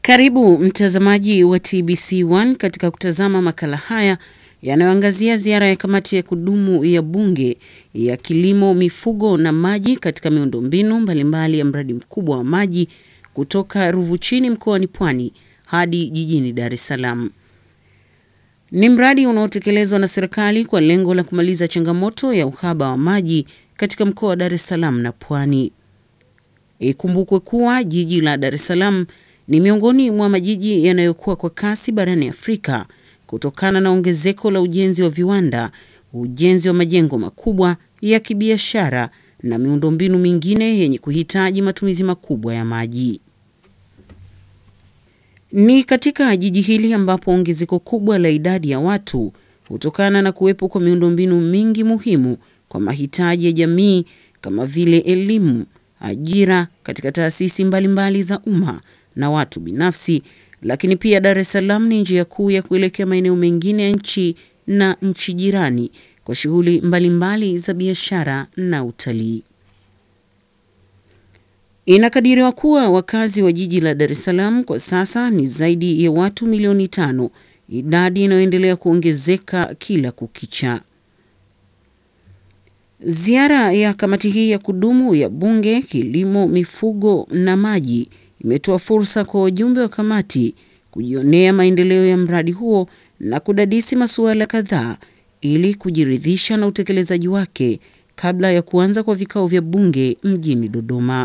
Karibu mtazamaji wa TBC1 katika kutazama makala haya yanayoangazia ziara ya kamati ya kudumu ya bunge ya kilimo, mifugo na maji katika miundombinu mbalimbali ya mradi mkubwa wa maji kutoka Ruvu Chini mkoani Pwani hadi jijini Dar es Salaam. Ni mradi unaotekelezwa na serikali kwa lengo la kumaliza changamoto ya uhaba wa maji katika mkoa wa Dar es Salaam na Pwani. Ikumbukwe kuwa jiji la Dar es Salaam ni miongoni mwa majiji yanayokuwa kwa kasi barani Afrika kutokana na ongezeko la ujenzi wa viwanda, ujenzi wa majengo makubwa ya kibiashara na miundombinu mingine yenye kuhitaji matumizi makubwa ya maji. Ni katika jiji hili ambapo ongezeko kubwa la idadi ya watu hutokana na kuwepo kwa miundombinu mingi muhimu kwa mahitaji ya jamii kama vile elimu, ajira katika taasisi mbalimbali za umma na watu binafsi, lakini pia Dar es Salaam ni njia kuu ya kuelekea maeneo mengine ya nchi na nchi jirani kwa shughuli mbalimbali za biashara na utalii. Inakadiriwa kuwa wakazi wa jiji la Dar es Salaam kwa sasa ni zaidi ya watu milioni tano, idadi inayoendelea kuongezeka kila kukicha. Ziara ya kamati hii ya kudumu ya Bunge, Kilimo, Mifugo na Maji imetoa fursa kwa wajumbe wa kamati kujionea maendeleo ya mradi huo na kudadisi masuala kadhaa ili kujiridhisha na utekelezaji wake kabla ya kuanza kwa vikao vya bunge mjini Dodoma.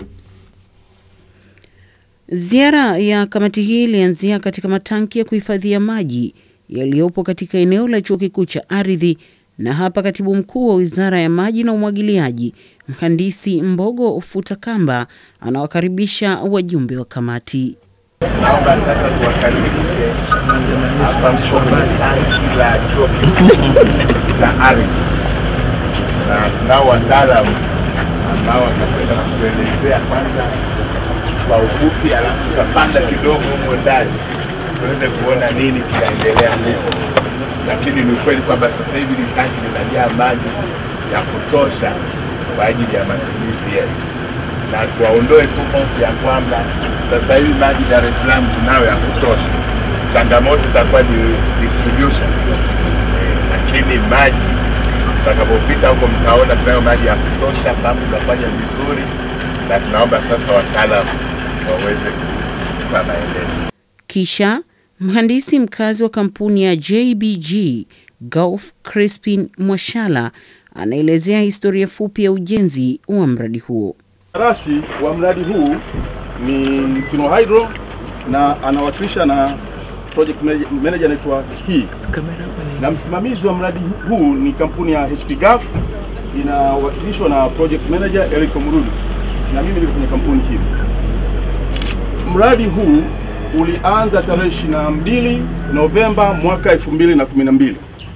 Ziara ya kamati hii ilianzia katika matanki ya kuhifadhia maji yaliyopo katika eneo la Chuo Kikuu cha Ardhi, na hapa katibu mkuu wa Wizara ya Maji na Umwagiliaji, Mhandisi Mbogo Futakamba, anawakaribisha wajumbe wa kamati. Naomba sasa tuwakaribishe hapa kwenye tanki la chuo kikuu cha ardhi, na tunao wataalamu ambao watakwenda kutuelezea kwanza kwa ufupi, alafu tutapanda kidogo humo ndani tuweze kuona nini kinaendelea huko. Lakini ni ukweli kwamba sasa hivi ni tanki linajaa maji ya kutosha kwa ajili ya matumizi yetu, na tuwaondoe tu hofu ya kwamba sasa hivi maji Dar es Salaam tunayo ya kutosha. Changamoto itakuwa ni distribution eh, lakini maji tutakapopita huko mtaona tunayo maji ya kutosha, pampu zinafanya vizuri, na tunaomba sasa wataalamu waweze kutupa maelezo. Kisha mhandisi mkazi wa kampuni ya JBG Gulf Crispin Mwashala anaelezea historia fupi ya ujenzi wa mradi huo. Rasi wa mradi huu ni Sinohydro na anawakilisha na project manager anaitwa hii, na msimamizi wa mradi huu ni kampuni ya HP Gulf inawakilishwa na project manager Eric Murudi, na mimi niko kwenye kampuni hii. Mradi huu ulianza tarehe 22 Novemba mwaka 2012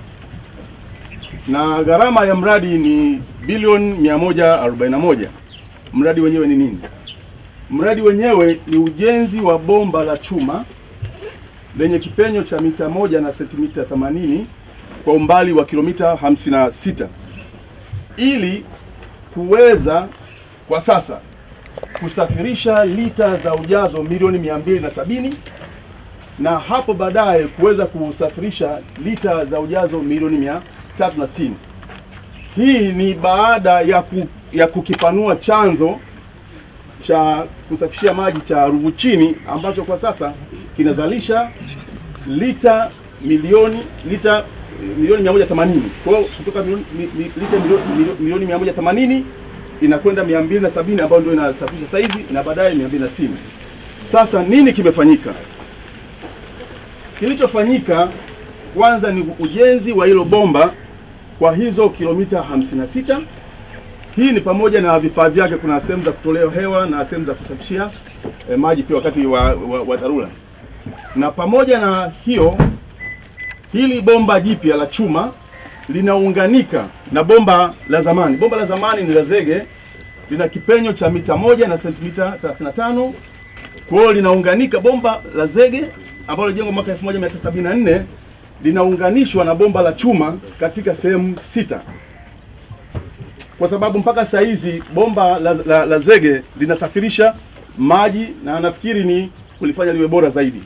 na gharama ya mradi ni bilioni 141. Mradi wenyewe ni nini? Mradi wenyewe ni ujenzi wa bomba la chuma lenye kipenyo cha mita moja na sentimita 80 kwa umbali wa kilomita 56 ili kuweza kwa sasa kusafirisha lita za ujazo milioni mia mbili na sabini na hapo baadaye kuweza kusafirisha lita za ujazo milioni mia tatu na sitini. Hii ni baada ya, ku, ya kukipanua chanzo cha kusafishia maji cha Ruvu Chini ambacho kwa sasa kinazalisha lita milioni lita milioni 180. Kwa hiyo kutoka milioni, mi, mi, lita milioni, milioni 180 inakwenda 270 ambayo ndio inasafirisha sasa hivi na baadaye 260. Sasa nini kimefanyika? Kilichofanyika kwanza ni ujenzi wa hilo bomba kwa hizo kilomita 56. Hii ni pamoja na vifaa vyake, kuna sehemu za kutolea hewa na sehemu za kusafishia eh, maji pia wakati wa, wa, wa dharura. Na pamoja na hiyo, hili bomba jipya la chuma linaunganika na bomba la zamani. Bomba la zamani ni la zege, lina kipenyo cha mita moja na sentimita 35. Kwa hiyo linaunganika bomba la zege ambalo lilijengwa mwaka 1974 linaunganishwa na bomba la chuma katika sehemu sita, kwa sababu mpaka saa hizi bomba la, la, la zege linasafirisha maji na nafikiri ni kulifanya liwe bora zaidi.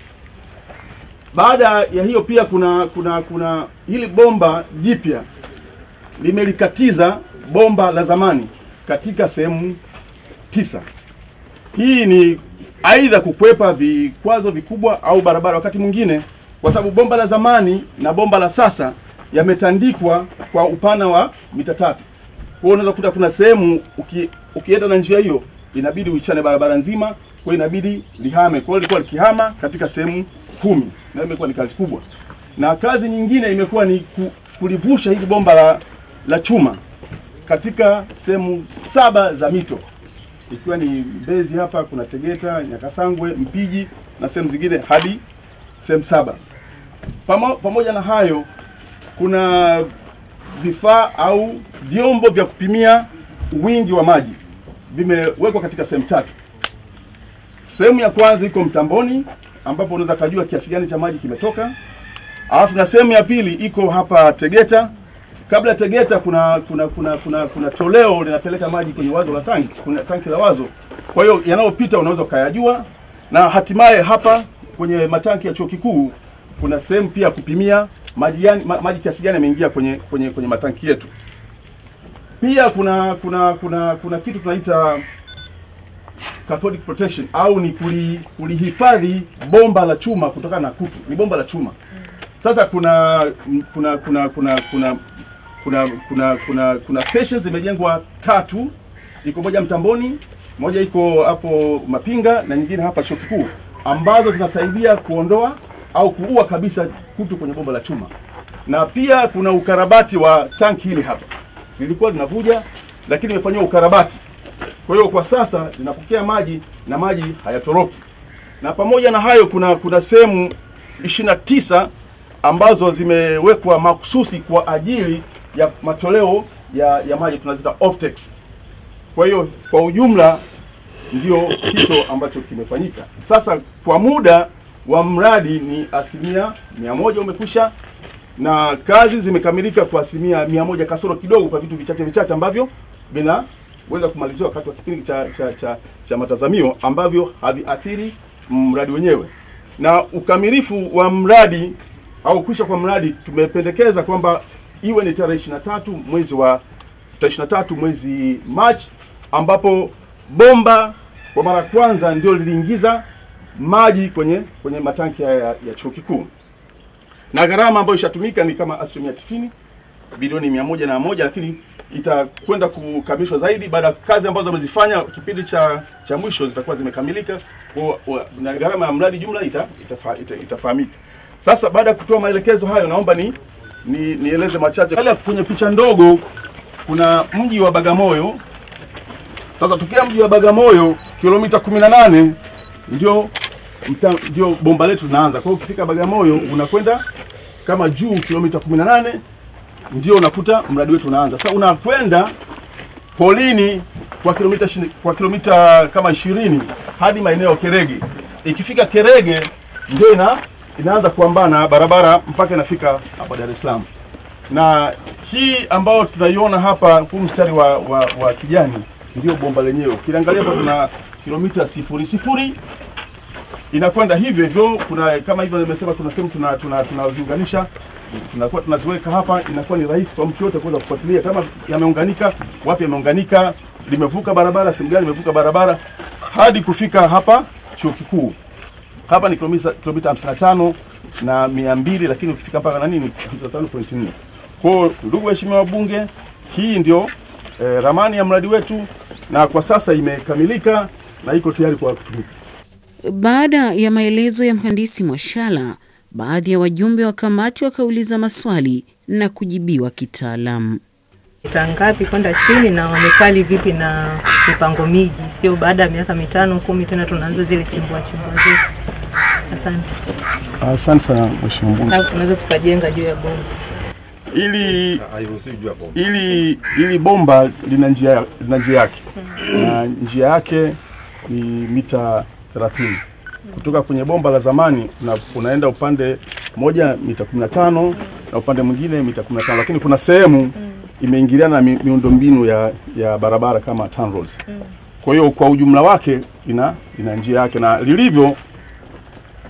Baada ya hiyo pia kuna kuna kuna hili bomba jipya limelikatiza bomba la zamani katika sehemu tisa. Hii ni aidha kukwepa vikwazo vikubwa au barabara wakati mwingine, kwa sababu bomba la zamani na bomba la sasa yametandikwa kwa upana wa mita tatu. Kwa hiyo unaweza kukuta kuna sehemu uki, ukienda na njia hiyo inabidi uichane barabara nzima, kwa hiyo inabidi lihame. Kwa hiyo ilikuwa likihama katika sehemu kumi, na imekuwa ni kazi kubwa, na kazi nyingine imekuwa ni ku, kulivusha hili bomba la, la chuma katika sehemu saba za mito ikiwa ni Mbezi hapa, kuna Tegeta, Nyakasangwe, Mpiji na sehemu zingine hadi sehemu saba. Pamo, pamoja na hayo kuna vifaa au vyombo vya kupimia wingi wa maji vimewekwa katika sehemu tatu. Sehemu ya kwanza iko mtamboni ambapo unaweza kujua kiasi gani cha maji kimetoka, alafu na sehemu ya pili iko hapa Tegeta. Kabla ya Tegeta kuna kuna kuna kuna, kuna toleo linapeleka maji kwenye wazo la tanki, kuna tanki la wazo. Kwa hiyo yanayopita unaweza ukayajua, na hatimaye hapa kwenye matanki ya chuo kikuu kuna sehemu pia ya kupimia maji gani, ma, maji kiasi gani yameingia kwenye kwenye kwenye matanki yetu. Pia kuna kuna kuna kuna kitu tunaita cathodic protection au ni kuli- kulihifadhi bomba la chuma kutokana na kutu. Ni bomba la chuma. Sasa kuna kuna kuna kuna kuna kuna kuna kuna kuna stations zimejengwa tatu, iko moja Mtamboni, moja iko hapo Mapinga na nyingine hapa chuo kikuu, ambazo zinasaidia kuondoa au kuua kabisa kutu kwenye bomba la chuma. Na pia kuna ukarabati wa tanki hili hapa, lilikuwa linavuja, lakini imefanyiwa ukarabati. Kwa hiyo kwa sasa linapokea maji na maji hayatoroki. Na pamoja na hayo kuna kuna sehemu 29 ambazo zimewekwa mahususi kwa ajili ya matoleo ya, ya maji tunazita offtakes. Kwa hiyo kwa ujumla ndio hicho ambacho kimefanyika. Sasa kwa muda wa mradi ni asilimia mia moja umekwisha na kazi zimekamilika kwa asilimia mia moja kasoro kidogo kwa vitu vichache vichache ambavyo vinaweza kumaliziwa wakati wa kipindi cha, cha, cha, cha matazamio ambavyo haviathiri mradi wenyewe. Na ukamilifu wa mradi au kwisha kwa mradi tumependekeza kwamba iwe ni tarehe 23 mwezi wa tarehe 23 mwezi Machi ambapo bomba kwa mara ya kwanza ndio liliingiza maji kwenye kwenye matanki haya ya, ya chuo kikuu na gharama ambayo ishatumika ni kama asilimia tisini bilioni mia moja na moja lakini itakwenda kukamilishwa zaidi baada ya kazi ambazo wamezifanya kipindi cha cha mwisho zitakuwa zimekamilika kwa- kwa- na gharama ya mradi jumla ita, itafa, ita, itafahamika. Sasa baada ya kutoa maelekezo hayo, naomba ni, ni nieleze machache. Pale kwenye picha ndogo kuna mji wa Bagamoyo. Sasa tukia mji wa Bagamoyo kilomita 18 ndio mta, ndio bomba letu linaanza. Kwa hiyo ukifika Bagamoyo unakwenda kama juu kilomita 18 ndio unakuta mradi wetu unaanza. Sasa unakwenda polini kwa kilomita shini- kwa kilomita kama 20 hadi maeneo ya Kerege. Ikifika Kerege ndio ina, inaanza kuambana barabara mpaka inafika hapa Dar es Salaam. Na hii ambayo tunaiona hapa huu mstari wa, wa, wa kijani ndio bomba lenyewe. Ukiangalia hapa tuna kilomita sifuri sifuri inakwenda hivyo hivyo. Kuna kama hivyo nimesema, kuna sehemu tuna tuna tunaziunganisha tunakuwa tunaziweka hapa, inakuwa ni rahisi kwa mtu yote kuweza kufuatilia kama yameunganika, wapi yameunganika, limevuka barabara, sehemu gani limevuka barabara, hadi kufika hapa chuo kikuu. Hapa ni kilomita kilomita 55 na 200, lakini ukifika mpaka na nini 55.4. Kwa hiyo ndugu waheshimiwa wabunge, hii ndio eh, ramani ya mradi wetu na kwa sasa imekamilika na iko tayari kwa kutumika. Baada ya maelezo ya mhandisi Mwashala, baadhi ya wajumbe wa kamati wakauliza maswali na kujibiwa kitaalamu. mita ngapi kwenda chini na wamekali vipi na mipango miji, sio baada ya miaka mitano kumi tena tunaanza zile chimbua chimbua zetu. Asante. Asante sana mheshimiwa mbunge. Alafu tunaweza tukajenga juu ya bomba. Ili ili ili bomba lina njia lina njia yake na njia yake ni mita 30 kutoka kwenye bomba la zamani una, unaenda upande moja mita 15 na upande mwingine mita 15, lakini kuna sehemu imeingiliana na mi, miundombinu ya, ya barabara kama TANROADS. Kwa hiyo kwa ujumla wake ina ina njia yake na lilivyo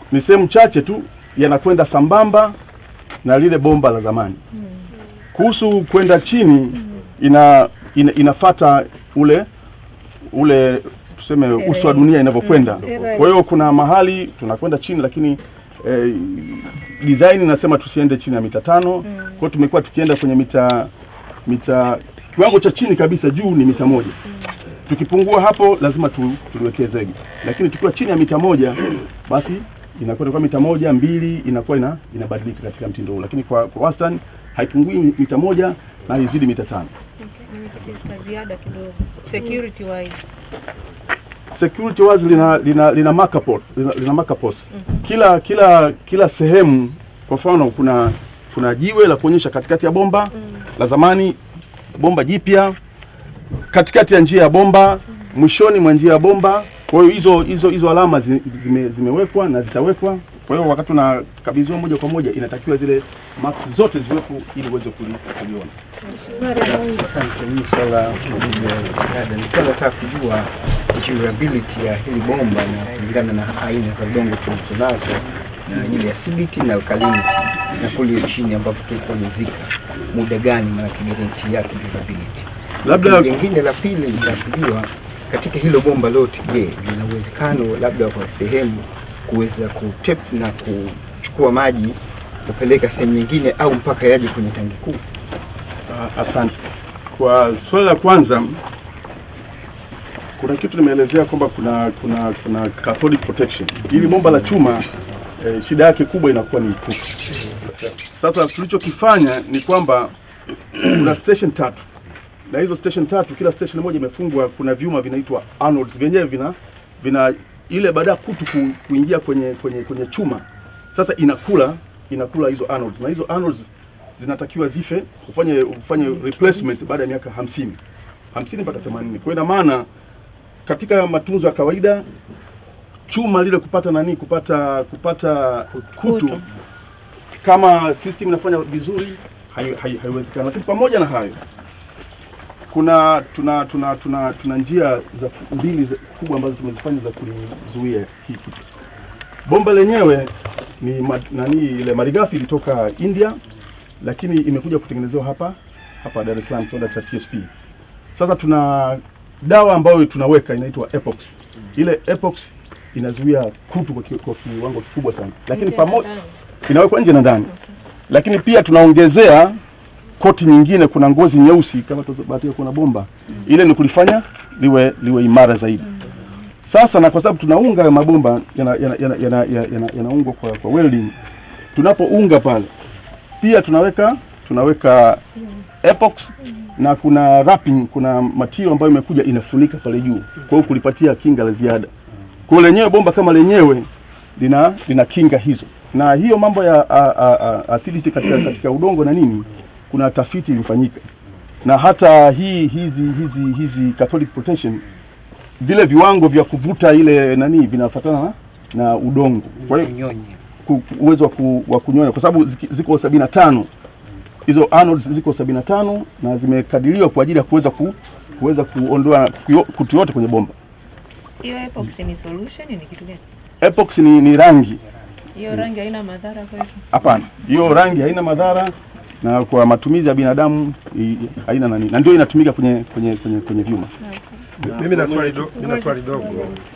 ni sehemu chache tu yanakwenda sambamba na lile bomba la zamani. Kuhusu kwenda chini ina, ina inafata ule ule tuseme uso wa dunia inavyokwenda. Kwa hiyo kuna mahali tunakwenda chini, lakini eh, design inasema tusiende chini ya mita tano. Kwa hiyo tumekuwa tukienda kwenye mita mita kiwango cha chini kabisa, juu ni mita moja. Tukipungua hapo lazima tu, tuliwekee zege, lakini tukiwa chini ya mita moja basi inakwenda kwa mita moja mbili, inakuwa ina, inabadilika katika mtindo huu, lakini kwa, kwa wastani haipungui mita moja na haizidi mita tano. Na ziada kidogo. Security wise. security wazi lina lina lina marker post, lina, lina marker post. Kila kila kila sehemu kwa mfano kuna kuna jiwe la kuonyesha katikati ya bomba la zamani, bomba jipya, katikati ya njia ya bomba, mwishoni mwa njia ya bomba. Kwa hiyo hizo hizo hizo alama zi- zime, zimewekwa na zitawekwa. Kwa hiyo wakati unakabidhiwa moja kwa moja, inatakiwa zile marks zote ziwepo ili uweze kuli- kuliona. Asante. Mimi swala la ziada nilikuwa nataka kujua durability ya hili bomba na kulingana na aina za udongo tulizonazo na ile acidity na alkalinity na kule chini ambapo tulikuwa mizika, muda gani, maana guarantee yake durability. Labda Lingine la pili la kujua katika hilo bomba lote, je, lina uwezekano labda kwa sehemu kuweza kutep na kuchukua maji kupeleka sehemu nyingine au mpaka yaje kwenye tangi kuu? Ah, Asante. Kwa swali la kwanza, kuna kitu nimeelezea kwamba kuna kuna kuna cathodic protection. Hili bomba la chuma eh, shida yake kubwa inakuwa ni kutu. Sasa tulichokifanya ni kwamba kuna station tatu na hizo station tatu, kila station moja imefungwa, kuna vyuma vinaitwa anodes, vyenyewe vina vina ile baada ya kutu ku, kuingia kwenye kwenye kwenye chuma, sasa inakula inakula hizo anodes, na hizo anodes zinatakiwa zife, ufanye ufanye replacement baada ya miaka 50 50 mpaka 80. Kwa hiyo ina maana katika matunzo ya kawaida chuma lile kupata nani kupata kupata kutu, kama system inafanya vizuri hai- hai- haiwezekani, lakini pamoja na hayo kuna tuna tuna tuna tuna njia za mbili za- kubwa ambazo tumezifanya za kulizuia hii kitu. Bomba lenyewe ni ma, nani ile malighafi ilitoka India, lakini imekuja kutengenezewa hapa hapa Dar es Salaam kiwanda cha TSP. Sasa tuna dawa ambayo tunaweka inaitwa Epox. Ile Epox inazuia kutu kwa, ki, kwa kiwango kikubwa sana, lakini pamoja inawekwa nje na ndani, lakini pia tunaongezea koti nyingine, kuna ngozi nyeusi kama tubahatika kuna bomba ile, ni kulifanya liwe liwe imara zaidi. Sasa na kwa sababu tunaunga hayo mabomba yanaungwa yana, yana, yana, yana, yanaungwa kwa, kwa welding, tunapounga pale pia tunaweka tunaweka epox na kuna wrapping, kuna material ambayo imekuja inafunika pale juu, kwa hiyo kulipatia kinga la ziada. Kwa hiyo lenyewe bomba kama lenyewe lina lina kinga hizo, na hiyo mambo ya a, a, a, acidity katika, katika udongo na nini, kuna tafiti ilifanyika na hata hii hizi hizi hizi cathodic protection vile viwango vya kuvuta ile nani vinafuatana na, na udongo. Kwa hiyo Nyonyi. ku- ku- uwezo wa, ku, wa kunyonya kwa sababu ziki- ziko sabini na tano hizo anodes ziko sabini na tano na zimekadiriwa kwa ajili ya kuweza ku, kuweza kuondoa kuyo- kutu yote kwenye bomba. Hiyo epoxy ni solution ni kitu gani? Epox ni, ni rangi Hiyo rangi haina madhara kwetu. hapana, hiyo rangi haina madhara na kwa matumizi ya binadamu i- haina nani, na ndio inatumika kwenye kwenye kwenye, kwenye vyuma. Mimi na swali do, mimi na swali dogo.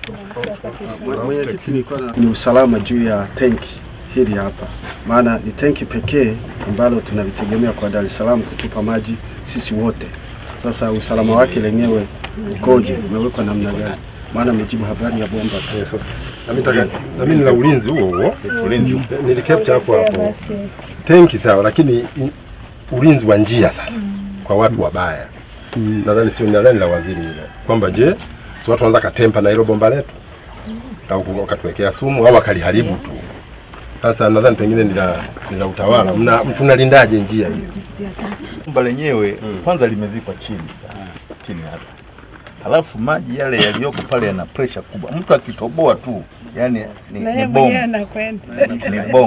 ni usalama juu ya tenki hili hapa, maana ni tenki pekee ambalo tunalitegemea kwa Dar es Salaam kutupa maji sisi wote. Sasa usalama wake lenyewe ukoje? Umewekwa namna gani? Maana amejibu habari ya bomba tu. Eh, Sasa na mimi nataka na mimi nina ulinzi huo huo. Ulinzi nilikapcha hapo hapo. Tenki sawa, lakini i- ulinzi wa njia sasa kwa watu wabaya. Nadhani sio nadhani la waziri hilo. Kwamba je, si watu wanza katempa na hilo bomba letu? Au wakatuwekea sumu au wakaliharibu tu. Sasa nadhani pengine ni la ni la utawala. Mna tunalindaje njia hiyo? Bomba lenyewe kwanza limezikwa chini sana, chini hapa, halafu maji yale yaliyoko pale yana pressure kubwa. Mtu akitoboa tu, yani ni, ni bomu, ni bomu.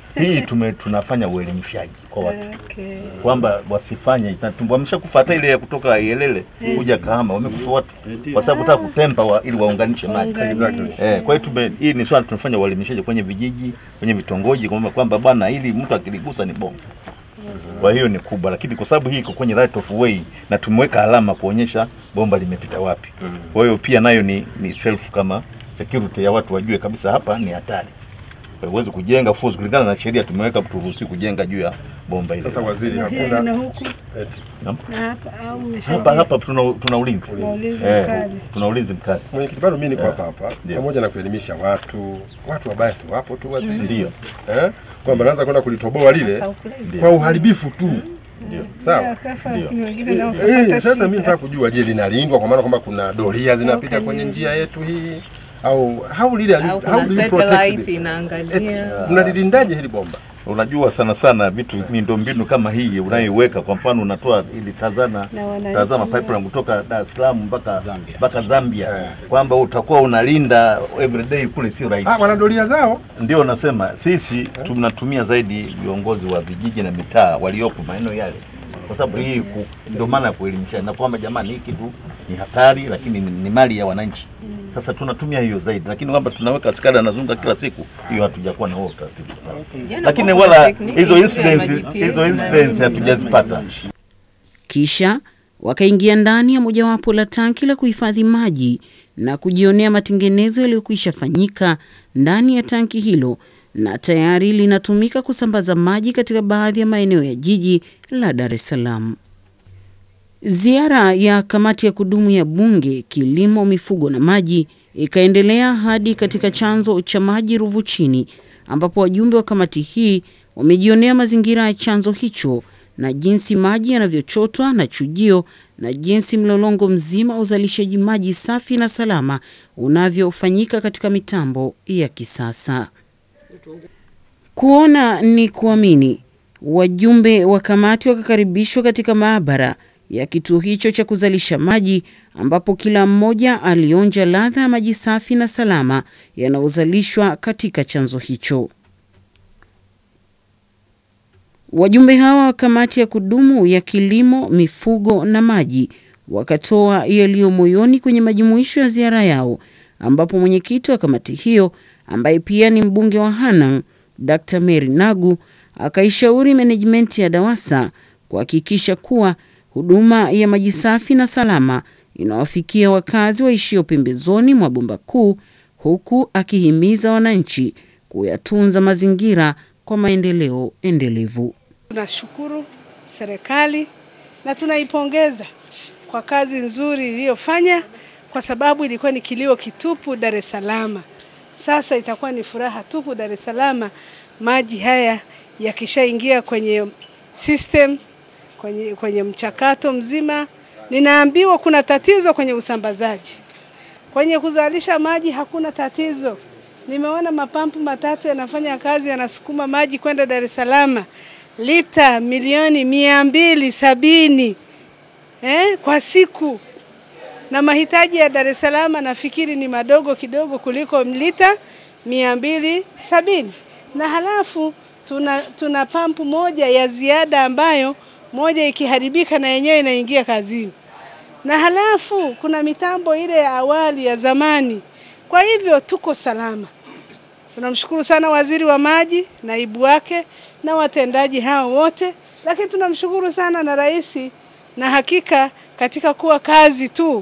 hii tume, tunafanya uelimishaji kwa watu Okay. kwamba wasifanye na tu- wameshakufa hata ile ya kutoka Ielele kuja Kahama wamekufa watu kwa sababu kutaka kutempa wa, ili waunganishe maji. Waunganishe. Eh, kwa hiyo tume hii ni swala tunafanya uelimishaji kwenye vijiji, kwenye vitongoji kwamba kwamba bwana ili mtu akiligusa ni bomba. Kwa hiyo ni kubwa, lakini kwa sababu hii iko kwenye right of way na tumeweka alama kuonyesha bomba limepita wapi. Kwa hiyo pia nayo ni, ni self kama security ya watu wajue kabisa hapa ni hatari. Huwezi kujenga force kulingana na sheria tumeweka turuhusi kujenga juu ya bomba ile. Sasa waziri, Na hakuna huku eti na hapa au umesha hapa hapa tuna, tuna ulinzi Tuna ulinzi Eh, mkali. tuna ulinzi mkali mwenyekiti, bado mimi niko Yeah. hapa hapa, Ndio. pamoja na kuelimisha watu, watu wabaya si wapo tu waziri, ndio eh, kwamba naanza kwenda kulitoboa lile kwa uharibifu tu, ndio sawa. kafa Ndio. ni wengine nao Eh, kapata sasa shida. mimi nataka kujua, je, linalindwa kwa maana kwamba kuna doria zinapita kwenye njia yetu hii au how lile au how kuna do you protect satellite this? Eti, inaangalia mnalilindaje hili bomba? unajua sana sana vitu miundombinu kama hii unayoiweka kwa mfano unatoa ili tazana Na wananchi tazama nao. pipeline kutoka Dar es Salaam mpaka mpaka Zambia kwamba utakuwa unalinda everyday kule sio rahisi Ah, wana doria zao ndio nasema sisi tunatumia zaidi viongozi wa vijiji na mitaa waliopo maeneo yale, kwa sababu hii ku- ndio maana ya kuelimisha na kwamba jamani, hii kitu ni hatari, lakini ni, ni mali ya wananchi. Sasa tunatumia hiyo zaidi, lakini kwamba tunaweka askari anazunguka kila siku, hiyo hatujakuwa na huo utaratibu sasa. Jana Lakini kwa wala tekniki hizo nzuri ya incidents ma-GPS. hizo incidents hatujazipata. Kisha wakaingia ndani ya mojawapo la tanki la kuhifadhi maji na kujionea matengenezo yaliyokwisha fanyika ndani ya tanki hilo na tayari linatumika kusambaza maji katika baadhi ya maeneo ya jiji la Dar es Salaam. Ziara ya kamati ya kudumu ya Bunge, kilimo, mifugo na maji ikaendelea hadi katika chanzo cha maji Ruvu Chini, ambapo wajumbe wa kamati hii wamejionea mazingira ya chanzo hicho na jinsi maji yanavyochotwa na chujio na jinsi mlolongo mzima wa uzalishaji maji safi na salama unavyofanyika katika mitambo ya kisasa. Kuona ni kuamini. Wajumbe wa kamati wakakaribishwa katika maabara ya kituo hicho cha kuzalisha maji ambapo kila mmoja alionja ladha ya maji safi na salama yanayozalishwa katika chanzo hicho. Wajumbe hawa wa kamati ya kudumu ya kilimo, mifugo na maji wakatoa yaliyo moyoni kwenye majumuisho ya ziara yao, ambapo mwenyekiti wa kamati hiyo ambaye pia ni mbunge wa Hanang' Dr. Mary Nagu akaishauri menejimenti ya DAWASA kuhakikisha kuwa huduma ya maji safi na salama inawafikia wakazi waishio pembezoni mwa bomba kuu, huku akihimiza wananchi kuyatunza mazingira kwa maendeleo endelevu. Tunashukuru serikali na tunaipongeza kwa kazi nzuri iliyofanya, kwa sababu ilikuwa ni kilio kitupu Dar es Salaam. Sasa itakuwa ni furaha tupu Dar es Salaam, maji haya yakishaingia kwenye system, kwenye, kwenye mchakato mzima. Ninaambiwa kuna tatizo kwenye usambazaji, kwenye kuzalisha maji hakuna tatizo. Nimeona mapampu matatu yanafanya kazi, yanasukuma maji kwenda Dar es Salaam lita milioni mia mbili sabini eh, kwa siku, na mahitaji ya Dar es Salaam nafikiri ni madogo kidogo kuliko lita mia mbili sabini na halafu tuna, tuna pampu moja ya ziada ambayo moja ikiharibika na yenyewe inaingia kazini, na halafu kuna mitambo ile ya awali ya zamani. Kwa hivyo tuko salama. Tunamshukuru sana waziri wa maji, naibu wake na watendaji hao wote, lakini tunamshukuru sana na rais, na hakika katika kuwa kazi tu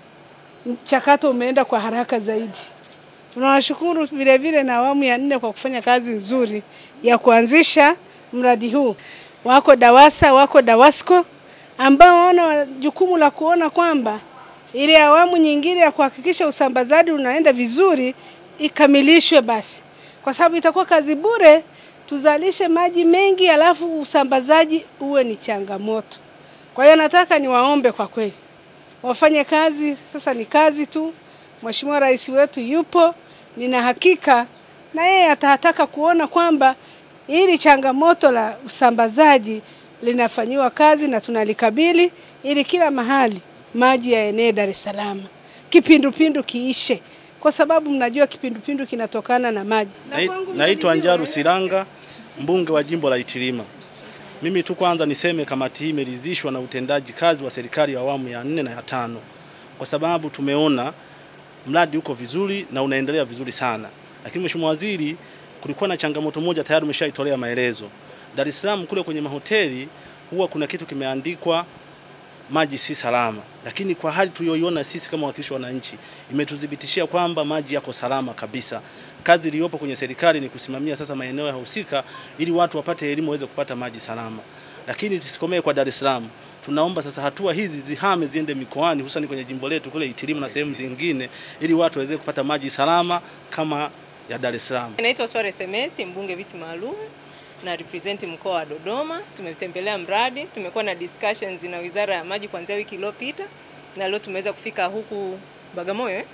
mchakato umeenda kwa haraka zaidi. Tunawashukuru vile vile na awamu ya nne kwa kufanya kazi nzuri ya kuanzisha mradi huu. Wako DAWASA, wako DAWASCO ambao wana jukumu la kuona kwamba ile awamu nyingine ya kuhakikisha usambazaji unaenda vizuri ikamilishwe basi, kwa sababu itakuwa kazi bure tuzalishe maji mengi alafu usambazaji uwe ni changamoto. Kwa hiyo nataka niwaombe kwa kweli wafanye kazi, sasa ni kazi tu. Mheshimiwa Rais wetu yupo, nina hakika na yeye atataka kuona kwamba hili changamoto la usambazaji linafanyiwa kazi na tunalikabili ili kila mahali maji yaenee Dar es Salaam, kipindupindu kiishe. kwa sababu mnajua kipindupindu kinatokana na maji. Na Nai- kwangu Naitwa mjadiliwa, Njaru Silanga, mbunge wa jimbo la Itilima. Mimi tu kwanza niseme kamati hii imeridhishwa na utendaji kazi wa serikali ya awamu ya nne na ya tano, kwa sababu tumeona mradi uko vizuri na unaendelea vizuri sana. Lakini Mheshimiwa Waziri, kulikuwa na changamoto moja tayari umeshaitolea maelezo. Dar es Salaam kule kwenye mahoteli huwa kuna kitu kimeandikwa maji si salama, lakini kwa hali tuliyoiona sisi kama wakilishi wa wananchi imetuthibitishia kwamba maji yako salama kabisa. Kazi iliyopo kwenye serikali ni kusimamia sasa maeneo ya husika ili watu wapate elimu waweze kupata maji salama, lakini tusikomee kwa Dar es Salaam. Tunaomba sasa hatua hizi zihame ziende mikoani, hususan kwenye jimbo letu kule Itilima na sehemu zingine, ili watu waweze kupata maji salama kama ya Dar es Salaam. Naitwa Sware Semesi, mbunge viti maalum na represent mkoa wa Dodoma. Tumetembelea mradi, tumekuwa na discussions na Wizara ya Maji kuanzia wiki iliyopita na leo tumeweza kufika huku Bagamoyo. eh.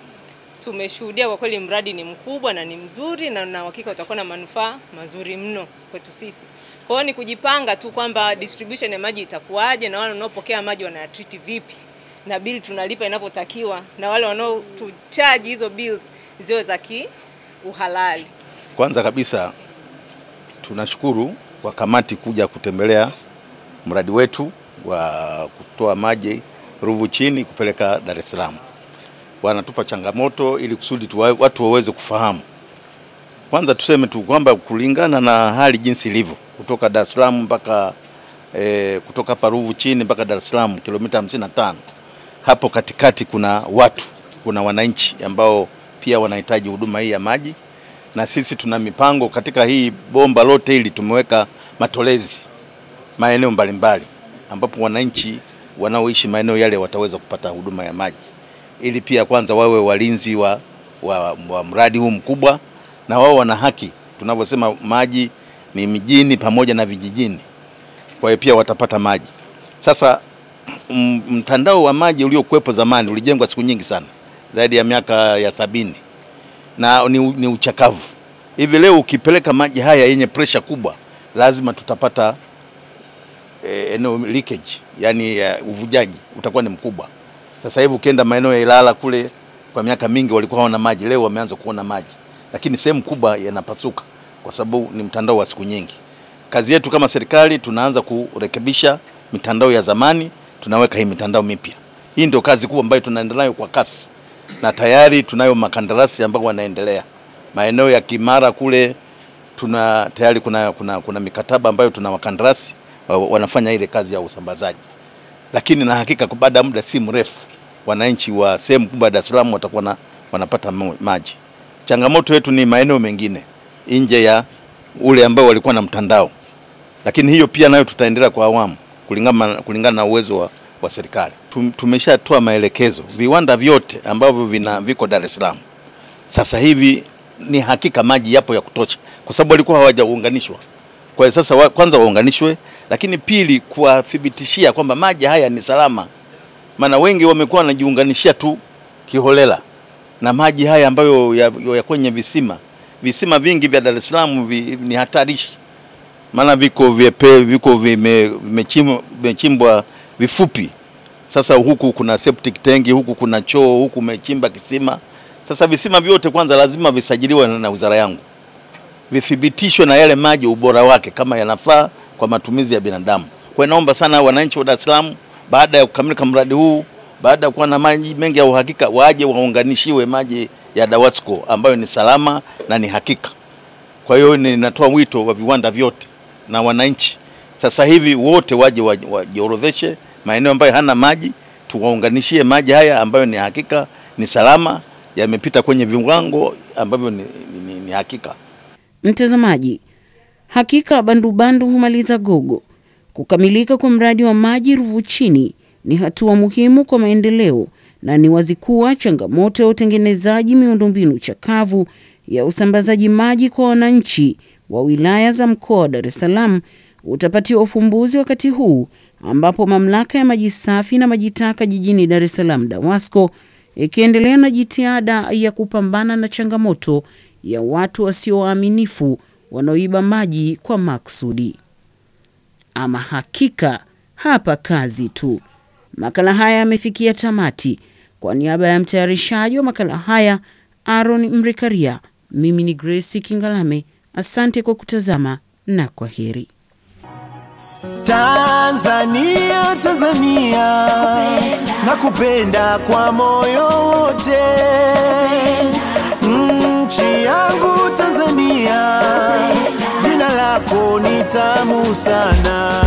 Tumeshuhudia kwa kweli mradi ni mkubwa na ni mzuri na na uhakika utakuwa na manufaa mazuri mno kwetu sisi. Kwa hiyo ni kujipanga tu kwamba distribution ya maji itakuwaje na wale wanaopokea maji wanayatreat vipi na bill tunalipa inapotakiwa na wale wanaotucharge hizo bills ziwe za kiuhalali. Kwanza kabisa tunashukuru kwa kamati kuja kutembelea mradi wetu wa kutoa maji Ruvu chini kupeleka Dar es Salaam. Wanatupa changamoto ili kusudi tuwa, watu waweze kufahamu. Kwanza tuseme tu kwamba kulingana na hali jinsi ilivyo kutoka Dar es Salaam mpaka e, kutoka hapa Ruvu chini mpaka Dar es Salaam kilomita 55. Hapo katikati kuna watu, kuna wananchi ambao pia wanahitaji huduma hii ya maji na sisi tuna mipango katika hii bomba lote hili tumeweka matolezi maeneo mbalimbali ambapo wananchi wanaoishi maeneo yale wataweza kupata huduma ya maji ili pia kwanza wawe walinzi wa, wa, wa mradi huu mkubwa na wao wana haki tunavyosema maji ni mijini pamoja na vijijini kwa hiyo pia watapata maji sasa m- mtandao wa maji uliokuwepo zamani ulijengwa siku nyingi sana zaidi ya miaka ya sabini na ni, ni uchakavu. Hivi leo ukipeleka maji haya yenye pressure kubwa, lazima tutapata eh, eneo leakage, yani uh, uvujaji utakuwa ni mkubwa. Sasa hivi ukienda maeneo ya Ilala kule, kwa miaka mingi walikuwa hawana maji, leo wameanza kuona maji, lakini sehemu kubwa yanapasuka kwa sababu ni mtandao wa siku nyingi. Kazi yetu kama serikali, tunaanza kurekebisha mitandao ya zamani, tunaweka hii mitandao mipya. Hii ndio kazi kubwa ambayo tunaendelea nayo kwa kasi na tayari tunayo makandarasi ambao wanaendelea maeneo ya Kimara kule tuna tayari kuna, kuna, kuna mikataba ambayo tuna wakandarasi wa- wanafanya ile kazi ya usambazaji, lakini na hakika kwa baada ya muda si mrefu wananchi wa sehemu kubwa ya Dar es Salaam watakuwa na, wanapata ma- maji. Changamoto yetu ni maeneo mengine nje ya ule ambao walikuwa na mtandao, lakini hiyo pia nayo tutaendelea kwa awamu kulingana, kulingana na uwezo wa, wa serikali. Tum- Tumeshatoa maelekezo viwanda vyote ambavyo vina viko Dar es Salaam sasa hivi ni hakika maji yapo ya kutosha, kwa sababu walikuwa hawajaunganishwa. Kwa hiyo sasa wa, kwanza waunganishwe, lakini pili kuwathibitishia kwamba maji haya ni salama, maana wengi wamekuwa wanajiunganishia tu kiholela na maji haya ambayo ya, ya kwenye visima visima vingi vya Dar es Salaam vi, ni hatarishi, maana viko vyepe, viko vime- vimechimbwa vimechimbwa vifupi. Sasa huku kuna septic tanki, huku kuna choo, huku umechimba kisima. Sasa visima vyote kwanza lazima visajiliwe na, na wizara yangu, vithibitishwe na yale maji ubora wake kama yanafaa kwa matumizi ya binadamu. Kwa hiyo naomba sana wananchi wa Dar es Salaam, baada ya kukamilika mradi huu, baada ya kuwa na maji mengi ya uhakika, waje waunganishiwe maji ya Dawasco ambayo ni salama na ni hakika. Kwa hiyo ninatoa wito wa viwanda vyote na wananchi sasa hivi wote waje waji- wajiorodheshe maeneo ambayo hana maji, tuwaunganishie maji haya ambayo ni hakika, ni salama, yamepita kwenye viwango ambavyo ni, ni, ni, ni hakika. Mtazamaji, hakika bandubandu humaliza gogo. Kukamilika kwa mradi wa maji Ruvu chini ni hatua muhimu kwa maendeleo na ni wazi kuwa changamoto ya utengenezaji miundombinu chakavu ya usambazaji maji kwa wananchi wa wilaya za mkoa wa Dar es Salaam utapatiwa ufumbuzi wakati huu ambapo mamlaka ya maji safi na maji taka jijini Dar es Salaam DAWASCO ikiendelea na jitihada ya kupambana na changamoto ya watu wasio waaminifu wanaoiba maji kwa maksudi. Ama hakika hapa kazi tu. Makala haya yamefikia tamati. Kwa niaba ya mtayarishaji wa makala haya Aaron Mrikaria, mimi ni Grace Kingalame. Asante kwa kutazama na kwa heri. Tanzania, Tanzania, nakupenda kwa moyo wote. Nchi yangu Tanzania, jina lako ni tamu sana.